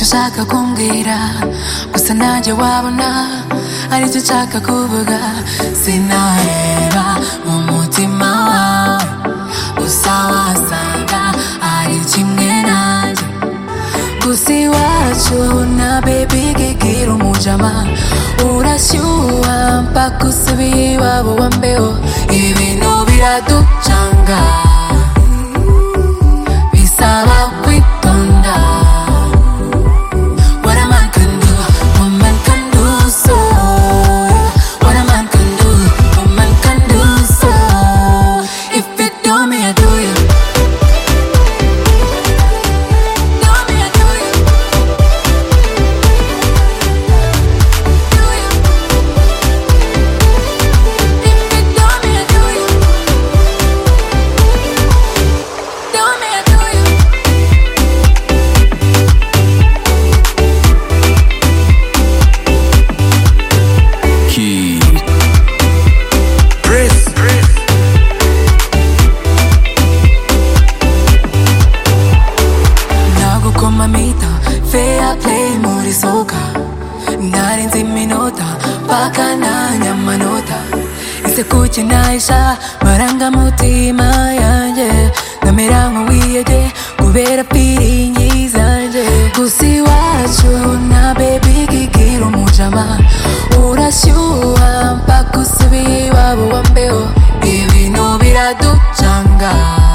ushaka kumbwira gusa nanjye wabona aricyo nshaka kuvuga sinareba mu mutima wawe gusa wasanga ari kimwe nanjye gusa iwacu na baby kigira umujama urashyuha mpaka usubiye iwabo wa mbeho ibintu biraducanga bisaba kwitonda What a man can do, woman can do so. What a man can do, woman can do so. If it do me, I do you. Do me, I do you. Do you. If it do me, I do you. Do me, I do you. Key. Chris. nagukoma mita fair play muri soka narinze iminota mpaka nanya amanota ese kuki nahisha marangamutima yanjye nkamera nk'uwiyege kubera piringi zanjye gusa iwacu na bebi kigira umujama urashyuha mpaka usubiye iwabo wa mbeho ibintu biraducanga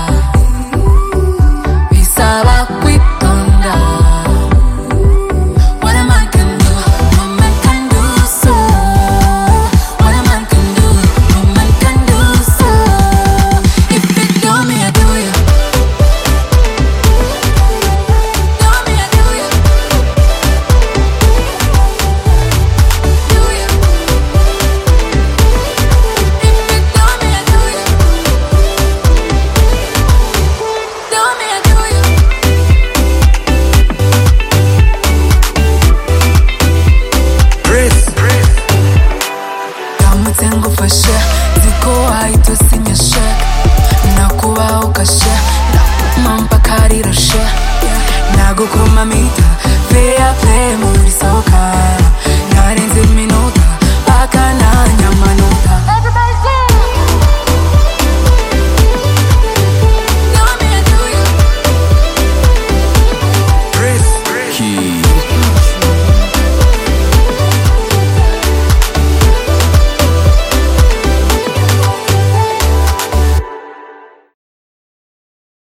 bisaba kwitonda What a man can do, woman can do so. What a man can do, woman can do so. If it do me, I do you. Do me, I do you. Do you. If it do me, I do you. Do me, I do you. Chris. ndamutse ngufashe ziko wahita usinya sheke nakubaho ukashe nakuma mpaka rirashe nagukoma mita fair play muri soka